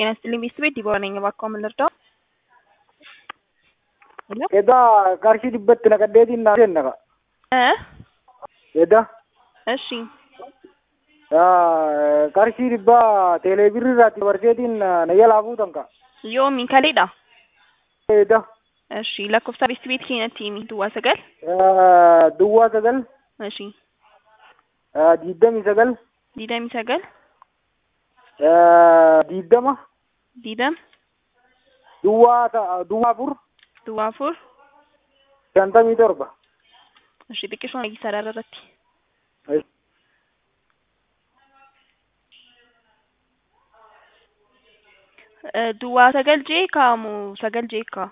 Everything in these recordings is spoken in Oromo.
ጤና ይስጥልኝ ቤተሰቤ ዲቦራ ነኝ። እባክዎ ምን ልርዳው? ሄሎ Edaa qarshii dhibbatti naqaddeetiin naa kenna እ Edaa እሺ qarshii dhibbaa teeleebirrii irraatti dabarseetiin na jalaa fuutan ka yoomi kaleedha? Edaa እሺ lakkoofsa ቤተሰቤ keenyatti himi duwwaa sagal duwwaa sagal እሺ diidamii sagal diidamii sagal diidama diidam duwwaa ta- duwwaa afur duwwaa afur shantamii torba. እሺ xiqqisoo nagii saraara irratti Eh, duwwaa sagal jee kaamu sagal jee kaa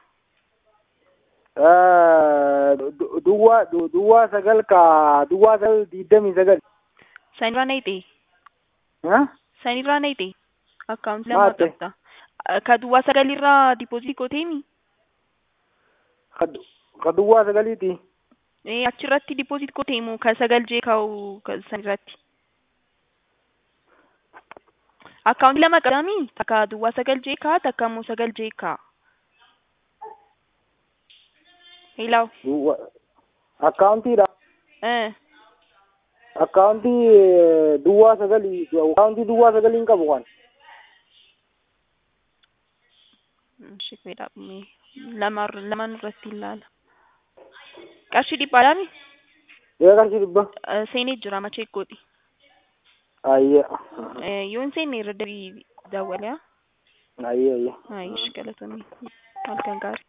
Du- duwwaa du- duwwaa sagal ka duwwaa sagal diidamii sagal. sanirraa na hidhee Huh? sanirraa na hidhee akkaawunti lama Maate. qabda Eh, ka duwwaa sagalirraa diipoozitii gooteemi Ka du- ka duwwaa sagaliiti. Eh, achirratti diipoozitii gooteemu ka sagal jee kaa'u ka sanirratti akkaawunti lama qabdaami takka duwwaa sagal jee kaa takka immoo sagal jee kaa Hello. Duwwaa akkaawuntiidha. Eh, akkaawuntii eh, duwwaa sagalii akkaawuntii duwwaa sagaliin qabu kan እሺ ቆይዳ lama lamaan irratti ilaala. Qarshii dhibbaadhaami yoo qarshii dhibba Eh, seenee jira machee godhi. ayye Eh, yoo hin seenne irra dabii daawwalee haa? ayye ayye Ayi, ishi galatoomii. Halkan gaarii.